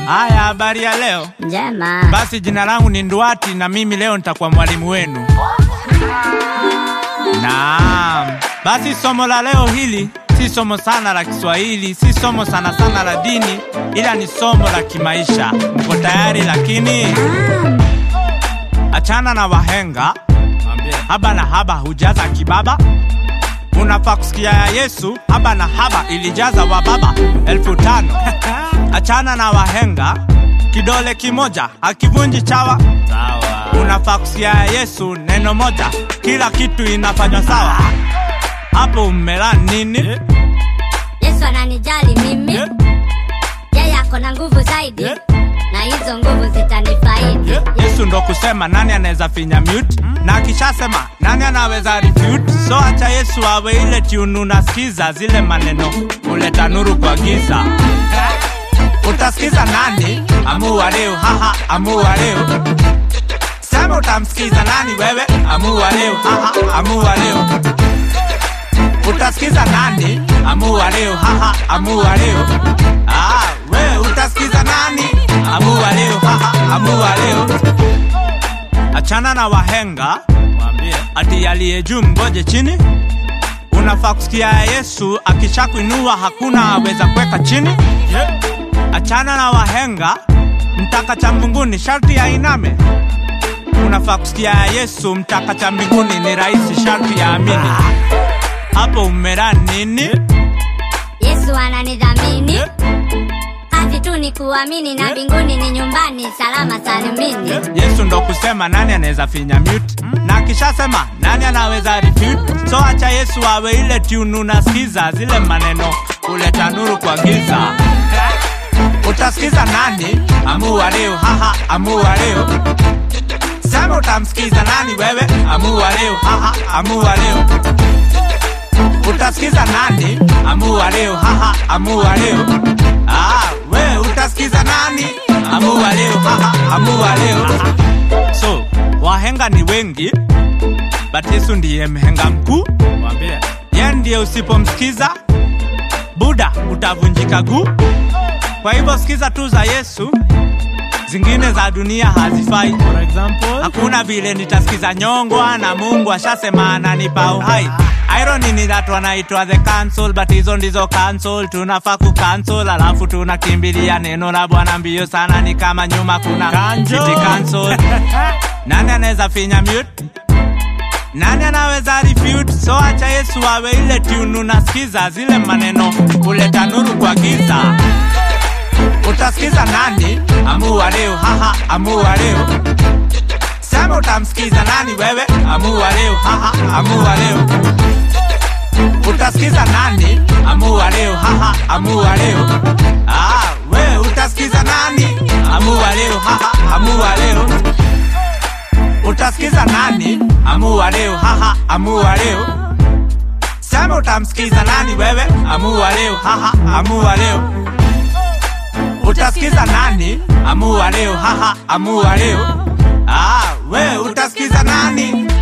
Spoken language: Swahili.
Haya, habari ya leo. Njema. Basi jina langu ni Nduati na mimi leo nitakuwa mwalimu wenu. Naam. Basi somo la leo hili si somo sana la Kiswahili, si somo sana sana la dini, ila ni somo la kimaisha. Mko tayari? Lakini achana na wahenga, haba na haba hujaza kibaba. Unafaa kusikia ya Yesu, haba na haba ilijaza wababa elfu tano. Achana na wahenga, kidole kimoja hakivunji chawa. Unafaa kusikia ya Yesu, neno moja, kila kitu inafanywa sawa. Hapo umela nini? Yesu ananijali mimi, yeye ako na nguvu zaidi, na hizo nguvu zitanifaidi. Yesu ndo kusema nani anaweza finya mute na akishasema nani anaweza refute. So acha Yesu awe ile tune unasikiza zile maneno kuleta nuru kwa giza. Utasikiza nani? Amua leo, haha, amua leo. Sema utamsikiza nani wewe? Amua leo, haha, amua leo. Utasikiza nani? Amua leo, haha, amua leo. Ah, we utasikiza nani? Amua leo, haha, amua leo. Achana na wahenga, ati aliye juu mgoje chini. Unafaa kusikia ya Yesu akishakuinua hakuna aweza kuweka chini. Achana na wahenga, mtaka cha mbinguni sharti ainame. Unafaa kusikia ya Yesu, mtaka cha mbinguni ni rahisi, sharti ya amini. Hapo umera nini? Yesu ananidhamini, kazi tu ni kuamini, na mbinguni ni nyumbani, salama salimini. Yesu ndo kusema nani anaweza finya mute na akishasema nani anaweza refute. So acha Yesu awe ile tune unasikiza zile maneno kuleta nuru kwa giza. Utasikiza nani? Amua leo, haha, amua leo. Sema utamsikiza nani wewe? Amua leo, haha, amua leo. Utasikiza nani? Amua leo, haha, amua leo. Ah, we utasikiza nani? Amua leo, haha, amua leo. So, wahenga ni wengi, but Yesu ndiye mhenga mkuu. Yeye ndiye usipomsikiza Buda utavunjika guu. Kwa hivyo sikiza tu za Yesu, zingine za dunia hazifai. For example, hakuna vile nitasikiza nyongwa na Mungu ashasema ananipa uhai. Irony ni that wanaitwa the cancel, but hizo ndizo cancel. Tunafaa ku cancel, alafu tunakimbilia neno la Bwana mbio sana, ni kama nyuma kuna city cancel. Nani anaweza finya mute? Nani anaweza refute? So acha Yesu awe ile tune unasikiza zile maneno kuleta nuru kwa giza. Utasikiza nani? Amua leo, haha, amua leo. Sema utamsikiza nani wewe? Amua leo, haha, amua leo. Utasikiza nani? Amua leo, haha, amua leo. Ah, we utasikiza nani? Amua leo, haha, amua leo. Utasikiza nani? Amua leo, haha, amua leo. Sema utamsikiza nani wewe? Amua leo, haha, amua leo. Utasikiza nani? Amua leo, haha, amua leo. Ah, we utasikiza nani?